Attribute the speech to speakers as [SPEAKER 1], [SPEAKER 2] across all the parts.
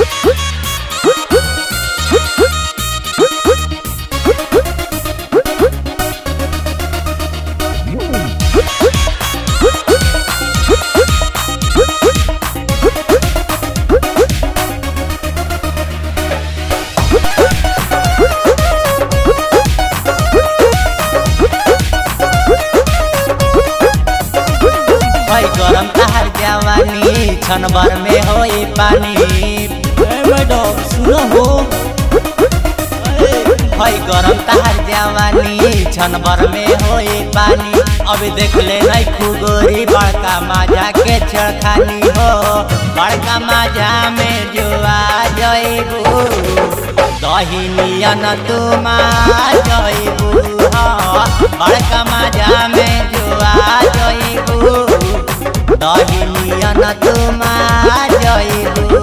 [SPEAKER 1] भाई गरम तहार जवानी क्षण भर में होई पानी ए मैडम सुनो हो भाई गरम तहार जवानी क्षण भर में होई पानी अभी देख ले नहीं खुगोरी बड़का माजा के छड़खानी हो बड़का माजा में जो आ जइबू दही नियन तुम आ जइबू हाँ बड़का माजा में जो आ जइबू दही नियन तुम आ जइबू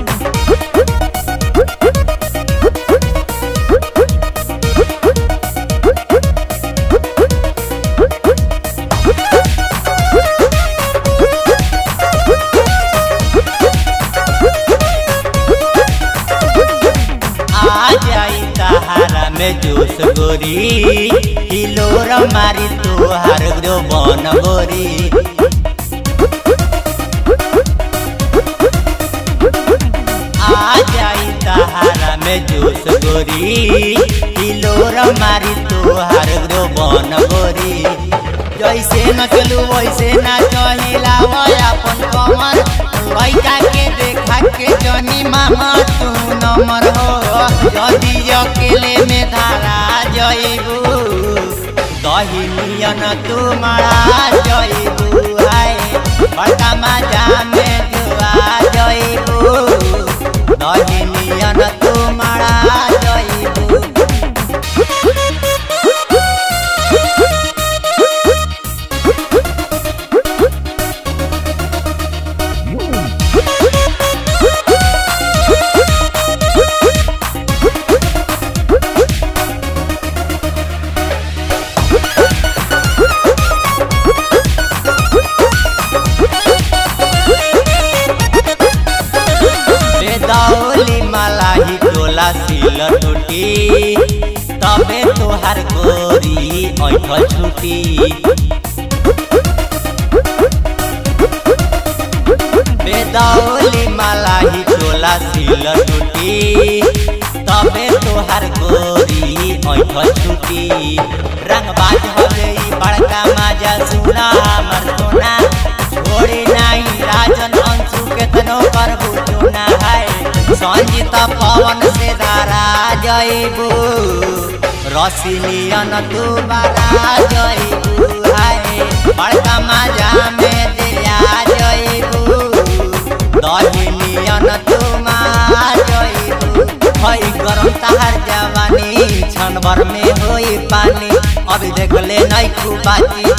[SPEAKER 1] आ जाई तहारा में जोश गोरी हिलोर मारी तोहार ग्रो बन गोरी आ जाई तहारा में जोश गोरी हिलोर मारी तोहार ग्रो बन गोरी जैसे नचलू वैसे ना चहिला अपन कमर लइका के देखा के जनी मामा तू नमर हो यदि अकेले में धारा जइबू दही नियन तू मरा जइबू हाय बड़का मजा में जुआ जइबू दही नियन तू मरा जइबू बेदौली मलाही टोला सिल टूटी तबे तोहार गोरी ऐठ छुटी बेदौली मलाही टोला सिल टूटी तबे तोहार गोरी ऐठ छुटी रंगबाज हो गई बड़का माजा सुना हमर सोना छोड़ी नहीं राजन अंशु केतनो करबू चुना है संजीत पवन से धारा जइबू रसिलियन तू बारा जइबू है बड़का माजा में दिया जइबू दहिलियन तू मा जइबू हई गरम तहार जवानी क्षण भर में होई पानी अभी देख ले नहीं खूबाची